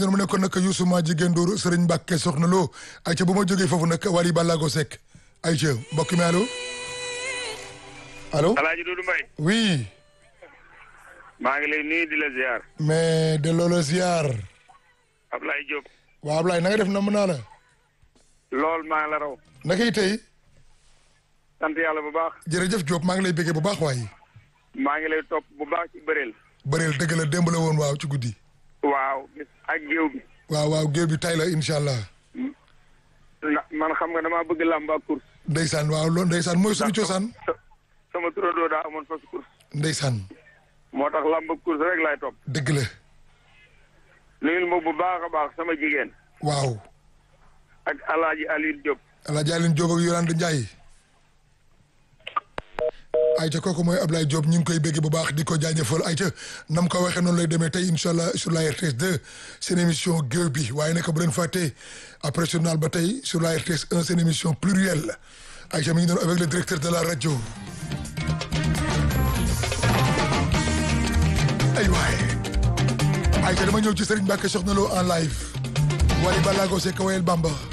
mu nekkoon nag Youssou ma jigéen Ndour Serigne Mbacke soxna Lo ayca bu ma jógee foofu nag Wally Ballago Seck ayca mbokk mi allo allo. Alaaji Doudou Mbaye. oui. maa ngi lay nuyu di la ziar. mais de loolu ziar. Ablaye Diop. waaw Ablaye na nga def na mën naa la. lool maa ngi la raw. naka yi tey. sant yàlla bu baax. jërëjëf Diop maa ngi lay béggee bu baax waaye. maa ngi lay topp bu baax ci bëreel. bëreel dëgg la démb la woon waaw ci guddi. waaw ak géew bi. waaw waaw géew bi tay la incha allah. na man xam nga damaa bëgg làmb ak course. ndeysaan waaw loolu ndeysaan mooy suñu cosaan. sama turandoo daa amoon fas course. ndeysaan. moo tax làmb ak course rek laay topp. dëgg la. nuyul ma bu baax a baax sama jigéen. waaw. ak Alaaji Alioune Diop. Alaaji Alioune Diop ak Yolande Ndiaye. ayca kooku mooy Ablaye Diop ñu ngi koy bégg bu baax di ko jaajëfal ayca nam ko waxee noonu lay demee tey incha allah sur la RTS 2 seen émission géew bi waaye nag bu leen fàtte après journal ba tey sur la RTS 1 seen émission plurielle ayca mi ngi doon avec le directeur de la rajo. ay waay ayca dama ñëw ci Serigne Mbacke Soxna Lo en live Wally Ballago Seck wayel Bamba